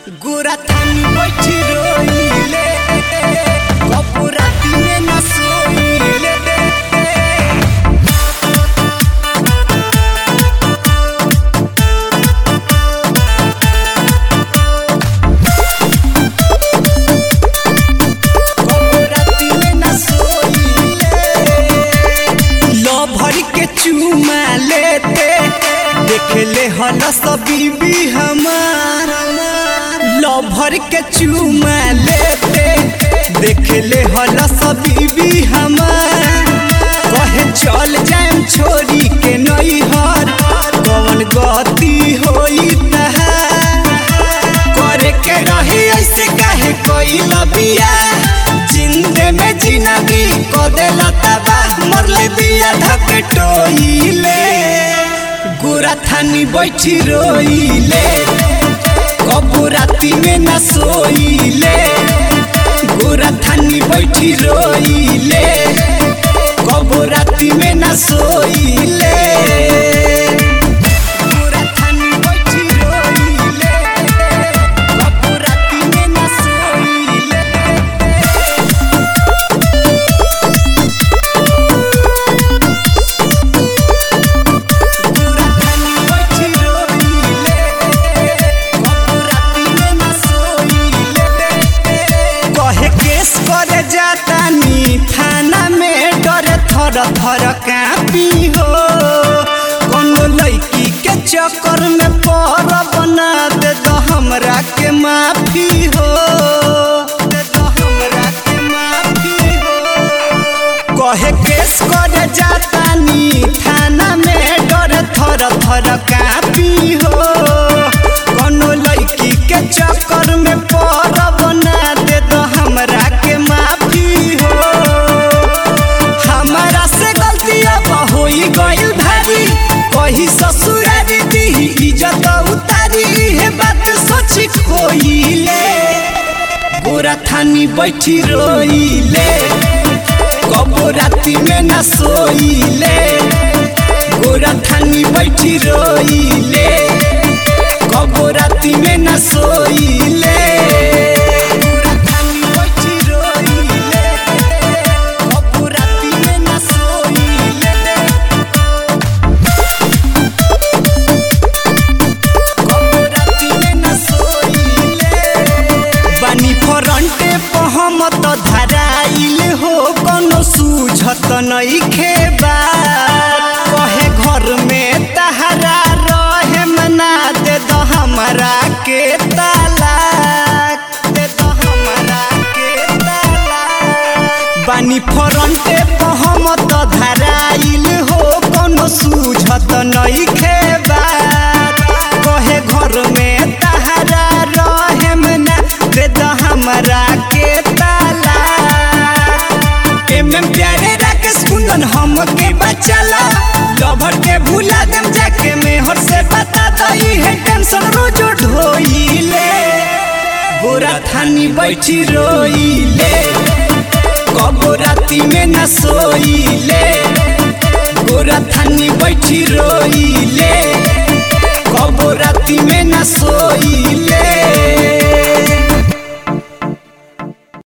गोरा थानी बैठी रोइले कबो राती में न सोइले कबो राती में न सोइले लो भर के चूमा लेते देखले हल सब बीबी हमार लो भर के चूमा लेते देखले हल सब बीबी हमार कहे चल जाएम छोरी के नैहर कौन गति होई तहार करे के रही ऐसे काहे कोई लबिया जिंदे में जिंदगी को देला तबा मरले बिया धक टोइले गोरा थानी बैठी रोइले कबू राती में न सोइले गोरा थानी बैठी रोइले कबू राती में न सोइले गोरा थानी बैठी रोइले कबू राती में न सोइले गोरा थानी बैठी रोइले कबू राती में न सोइले कहे केस करे जाता नी थाना में डरे थर थर कापी हो कोनो लड़की के चक्कर में पर बना दे तो हमरा के माफी हो दे तो हमरा के माफी हो कहे केस करे जाता नी थाना में डर थर थर कापी हो कोनो लड़की के चक्कर में पर बना दे तो हमरा के माफी हो हमारा से गलती अब होई गइल भारी कही ससुरारी दी इज्जत उतारी हे बात सोची खोइले गोरा थानी बैठी रोइले कबो राती में न सोइले गोरा थानी बैठी रोइले कबो राती में न सोइले गोरा थानी बैठी रोइले कबो राती में न सोइले कबो राती में न सोइले बानी फरंटे पहम त धराइल हो कोनो सूझत नइखे बा कहे घर में तहरा रहे मना दे दो हमरा के तालाक दे दो हमरा के तालाक बानी फरंटे पहम त धराइल हो कोनो सूझत नइखे बा कहे घर में तहरा रहे मना दे दो हमरा के ताला एम एम प्यारे राकेश कुंदन हम के बचला लभर के भूला दम जाके मेहर से बता दई है टेंशन रोज ढोइले गोरा थानी बैठी रोइले कबो राती में न सोइले गोरा थानी बैठी रोइले कबो राती में न सोइले